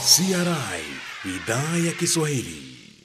CRI idhaa ya Kiswahili.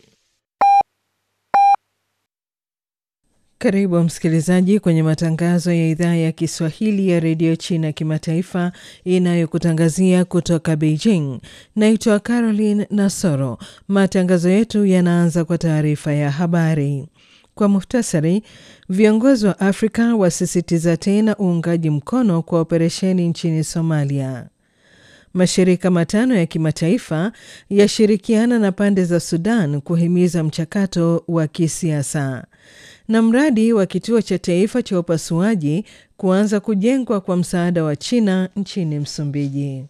Karibu msikilizaji kwenye matangazo ya idhaa ya Kiswahili ya redio China kimataifa inayokutangazia kutoka Beijing. Naitwa Caroline Nasoro. Matangazo yetu yanaanza kwa taarifa ya habari. Kwa muhtasari, viongozi wa Afrika wasisitiza tena uungaji mkono kwa operesheni nchini Somalia. Mashirika matano ya kimataifa yashirikiana na pande za Sudan kuhimiza mchakato wa kisiasa. Na mradi wa kituo cha taifa cha upasuaji kuanza kujengwa kwa msaada wa China nchini Msumbiji.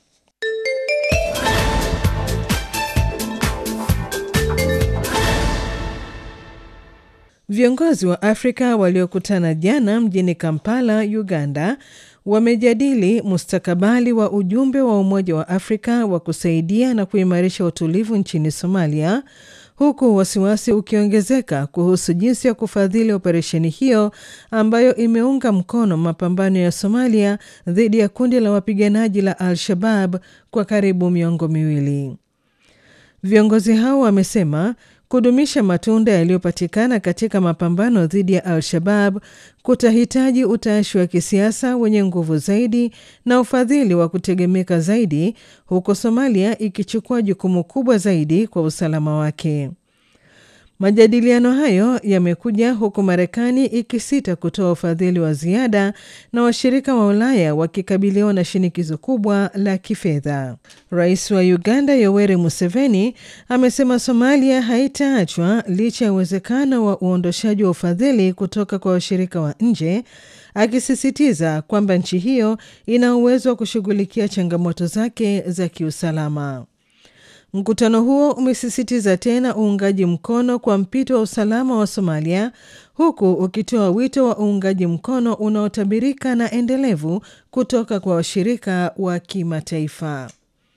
Viongozi wa Afrika waliokutana jana mjini Kampala, Uganda, wamejadili mustakabali wa ujumbe wa Umoja wa Afrika wa kusaidia na kuimarisha utulivu nchini Somalia, huku wasiwasi ukiongezeka kuhusu jinsi ya kufadhili operesheni hiyo ambayo imeunga mkono mapambano ya Somalia dhidi ya kundi la wapiganaji la Al-Shabab kwa karibu miongo miwili. Viongozi hao wamesema kudumisha matunda yaliyopatikana katika mapambano dhidi ya Al-Shabab kutahitaji utashi wa kisiasa wenye nguvu zaidi na ufadhili wa kutegemeka zaidi, huku Somalia ikichukua jukumu kubwa zaidi kwa usalama wake. Majadiliano hayo yamekuja huku Marekani ikisita kutoa ufadhili wa ziada na washirika wa Ulaya wakikabiliwa na shinikizo kubwa la kifedha. Rais wa Uganda Yoweri Museveni amesema Somalia haitaachwa licha ya uwezekano wa uondoshaji wa ufadhili kutoka kwa washirika wa nje, akisisitiza kwamba nchi hiyo ina uwezo wa kushughulikia changamoto zake za kiusalama. Mkutano huo umesisitiza tena uungaji mkono kwa mpito wa usalama wa Somalia, huku ukitoa wito wa uungaji mkono unaotabirika na endelevu kutoka kwa washirika wa kimataifa.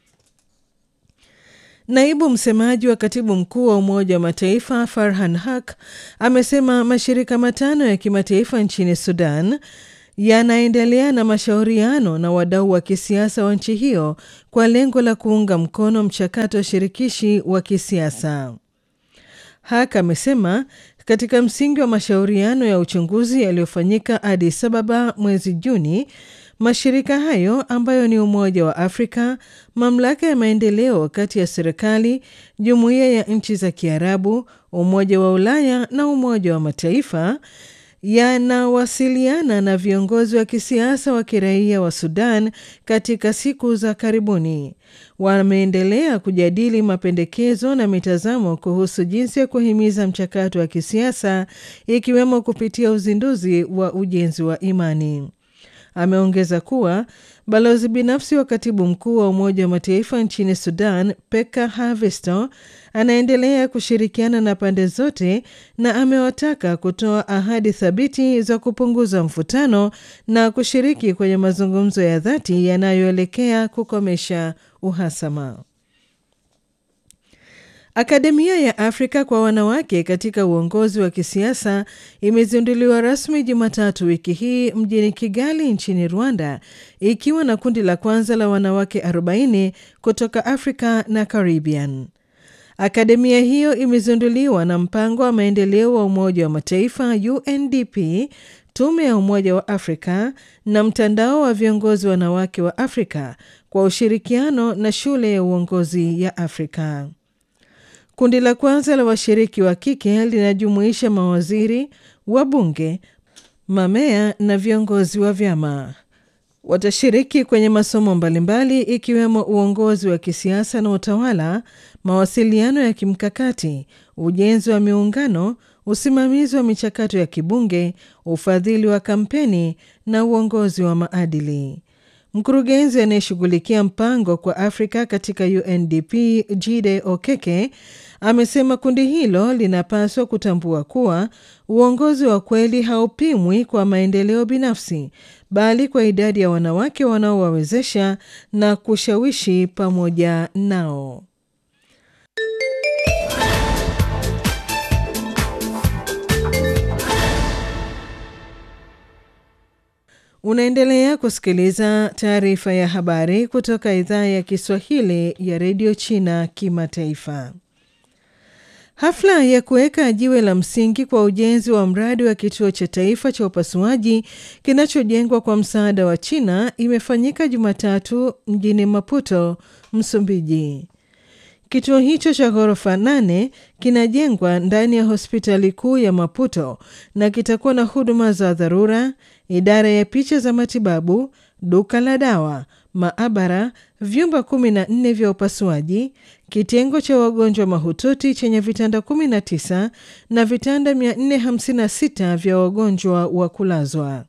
Naibu msemaji wa katibu mkuu wa Umoja wa Mataifa Farhan Haq amesema mashirika matano ya kimataifa nchini Sudan yanaendelea na mashauriano na wadau wa kisiasa wa nchi hiyo kwa lengo la kuunga mkono mchakato wa shirikishi wa kisiasa. Hak amesema katika msingi wa mashauriano ya uchunguzi yaliyofanyika Addis Ababa mwezi Juni, mashirika hayo ambayo ni Umoja wa Afrika, mamlaka ya maendeleo kati ya serikali, jumuiya ya nchi za Kiarabu, Umoja wa Ulaya na Umoja wa Mataifa yanawasiliana na viongozi wa kisiasa wa kiraia wa Sudan katika siku za karibuni. Wameendelea kujadili mapendekezo na mitazamo kuhusu jinsi ya kuhimiza mchakato wa kisiasa ikiwemo kupitia uzinduzi wa ujenzi wa imani. Ameongeza kuwa balozi binafsi wa katibu mkuu wa Umoja wa Mataifa nchini Sudan, Peka Havisto, anaendelea kushirikiana na pande zote na amewataka kutoa ahadi thabiti za kupunguza mvutano na kushiriki kwenye mazungumzo ya dhati yanayoelekea kukomesha uhasama. Akademia ya Afrika kwa wanawake katika uongozi wa kisiasa imezinduliwa rasmi Jumatatu wiki hii mjini Kigali nchini Rwanda, ikiwa na kundi la kwanza la wanawake 40 kutoka Afrika na Caribbean. Akademia hiyo imezinduliwa na mpango wa maendeleo wa Umoja wa Mataifa UNDP, tume ya Umoja wa Afrika na mtandao wa viongozi wanawake wa Afrika kwa ushirikiano na shule ya uongozi ya Afrika. Kundi la kwanza la washiriki wa kike linajumuisha mawaziri, wabunge, mamea na viongozi wa vyama. Watashiriki kwenye masomo mbalimbali ikiwemo uongozi wa kisiasa na utawala, mawasiliano ya kimkakati, ujenzi wa miungano, usimamizi wa michakato ya kibunge, ufadhili wa kampeni na uongozi wa maadili. Mkurugenzi anayeshughulikia mpango kwa Afrika katika UNDP Jide Okeke amesema kundi hilo linapaswa kutambua kuwa uongozi wa kweli haupimwi kwa maendeleo binafsi, bali kwa idadi ya wanawake wanaowawezesha na kushawishi pamoja nao. Unaendelea kusikiliza taarifa ya habari kutoka idhaa ya Kiswahili ya redio China Kimataifa. Hafla ya kuweka jiwe la msingi kwa ujenzi wa mradi wa kituo cha taifa cha upasuaji kinachojengwa kwa msaada wa China imefanyika Jumatatu mjini Maputo, Msumbiji. Kituo hicho cha ghorofa nane kinajengwa ndani ya hospitali kuu ya Maputo na kitakuwa na huduma za dharura, idara ya picha za matibabu, duka la dawa, maabara, vyumba 14 vya upasuaji, kitengo cha wagonjwa mahututi chenye vitanda 19 na vitanda 456 vya wagonjwa wa kulazwa.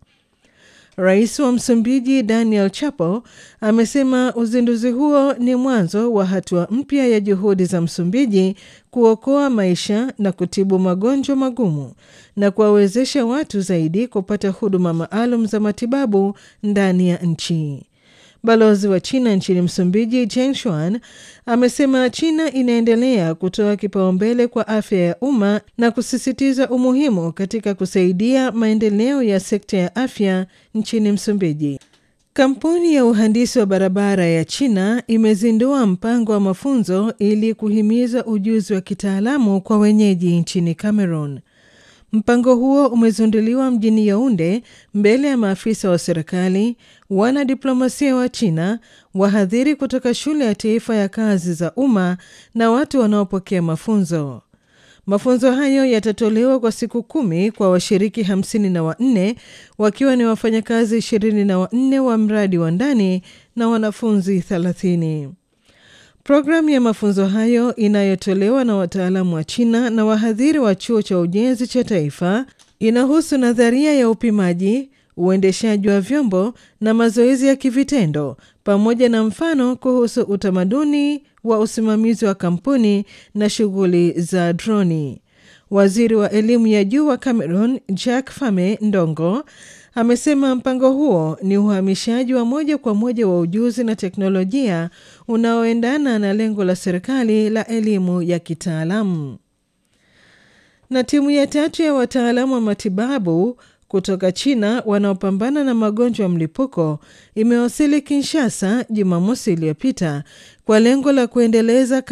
Rais wa Msumbiji Daniel Chapo amesema uzinduzi huo ni mwanzo wa hatua mpya ya juhudi za Msumbiji kuokoa maisha na kutibu magonjwa magumu na kuwawezesha watu zaidi kupata huduma maalum za matibabu ndani ya nchi. Balozi wa China nchini Msumbiji Jen Shuan amesema China inaendelea kutoa kipaumbele kwa afya ya umma na kusisitiza umuhimu katika kusaidia maendeleo ya sekta ya afya nchini Msumbiji. Kampuni ya uhandisi wa barabara ya China imezindua mpango wa mafunzo ili kuhimiza ujuzi wa kitaalamu kwa wenyeji nchini Cameroon. Mpango huo umezinduliwa mjini Yaunde mbele ya maafisa wa serikali, wanadiplomasia wa China, wahadhiri kutoka shule ya taifa ya kazi za umma na watu wanaopokea mafunzo. Mafunzo hayo yatatolewa kwa siku kumi kwa washiriki hamsini na wanne wakiwa ni wafanyakazi ishirini na wanne wa mradi wa ndani na wanafunzi thelathini. Programu ya mafunzo hayo inayotolewa na wataalamu wa China na wahadhiri wa chuo cha ujenzi cha taifa inahusu nadharia ya upimaji, uendeshaji wa vyombo na mazoezi ya kivitendo pamoja na mfano kuhusu utamaduni wa usimamizi wa kampuni na shughuli za droni. Waziri wa elimu ya juu wa Cameroon Jack Fame Ndongo amesema mpango huo ni uhamishaji wa moja kwa moja wa ujuzi na teknolojia unaoendana na lengo la serikali la elimu ya kitaalamu. Na timu ya tatu ya wataalamu wa matibabu kutoka China wanaopambana na magonjwa ya mlipuko imewasili Kinshasa Jumamosi iliyopita kwa lengo la kuendeleza